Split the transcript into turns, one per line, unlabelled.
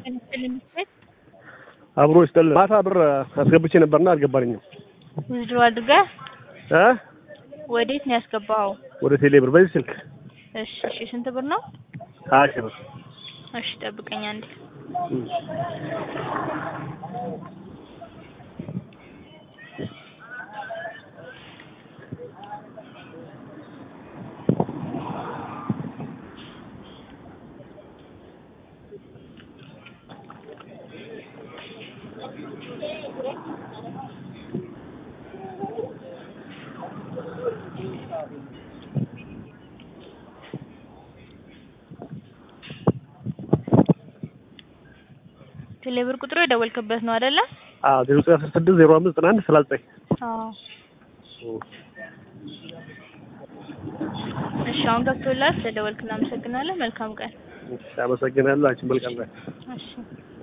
አብሮ ይስጥልን። ማታ ብር አስገብቼ ነበርና አልገባልኝም።
ውዝድሮ አድርገህ
እ
ወዴት ነው ያስገባኸው?
ወደ ቴሌ ብር በዚህ ስልክ
እሺ እሺ፣ ስንት ብር ነው?
ሀያ ሺህ ብር
እሺ ጠብቀኝ አንዴ።
እም።
ቴሌብር ቁጥሩ የደወልክበት ነው አይደለ?
አዎ ዜሮ ዘጠኝ አስራ ስድስት ዜሮ አምስት ዘጠና አንድ ሰላሳ ዘጠኝ
አዎ። እሺ አሁን ገብቶላል። ስለደወልክ እናመሰግናለን። መልካም ቀን።
እሺ፣ አመሰግናለሁ። አንቺን መልካም ቀን።
እሺ